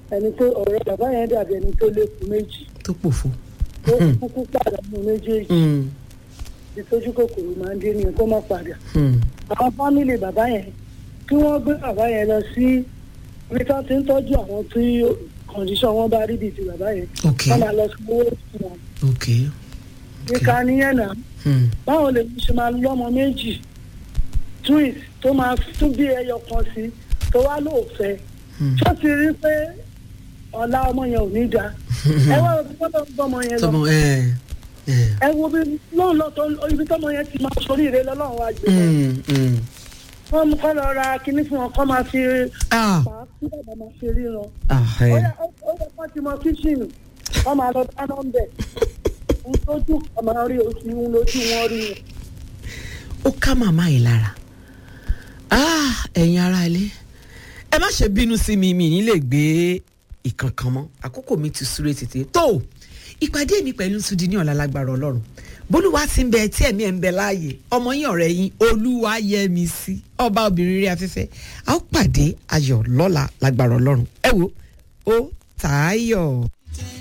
ẹni tó ọ̀rọ̀ bàbá yẹn dàbí ẹni tó lékun méjì tó pòfo. tó kúkú pàdánù méjèèjì Mm, ìtọ́jú kòkòrò máa ń dé ní kó má padà. mm, àwọn fámìlì bàbá yẹn kí wọ́n gbé bàbá yẹn lọ sí ibi tí wọ́n ti ń tọ́jú àwọn tí kọ̀ǹdíṣọ̀n wọn bá rí bíi ti bàbá yẹn ok wọ́n máa lọ sí owó fún wọn. ok. ìka nìyẹn náà Mm, báwo lè ṣe máa lọ́mọ méjì twins tó máa tún bí ẹyọ kan sí tó wá lóòfẹ́ mm. tó ti rí pé ọ̀la ọmọ yẹn ò ní da ẹ wá ibi tó lọ gbọ́mọ yẹn lọ tọmọ ẹ ẹ. ẹ wo bí lóun lọ tó ibi tọmọ yẹn ti máa sórí ire lọ́lọ́run wá gbé lọ. Mm, mm. wọ́n mú kọ́ lọ ra kinní fún wọn kọ́ máa fi ah pa á kí bàbá máa fi ríran. ah ó ẹ. yẹ ó yẹ kó ti mọ kíṣìnì wọ́n máa lọ dáná ń bẹ̀. ń tójú ọmọ rí oṣù ń lójú wọn rí wọn. ó ká màmá yìí lára Ah, ẹ̀yin ará ilé ẹ má ṣe bínú sí mi mi ní lè gbé ìkankan mọ́ àkókò mi ti súré tètè tó ìpàdé mi pẹ̀lú Túndé ní ọ̀la lágbára ọlọ́run bólúwa ti ń bẹ tí ẹ̀mí ẹ̀ ń bẹ láàyè ọmọ yín ọ̀rẹ́ yín olúwa yẹ mi sí ọba obìnrin rí afẹ́fẹ́ a ó pàdé ayọ̀ lọ́la lágbára ọlọ́run ẹ wo ó tààyọ̀.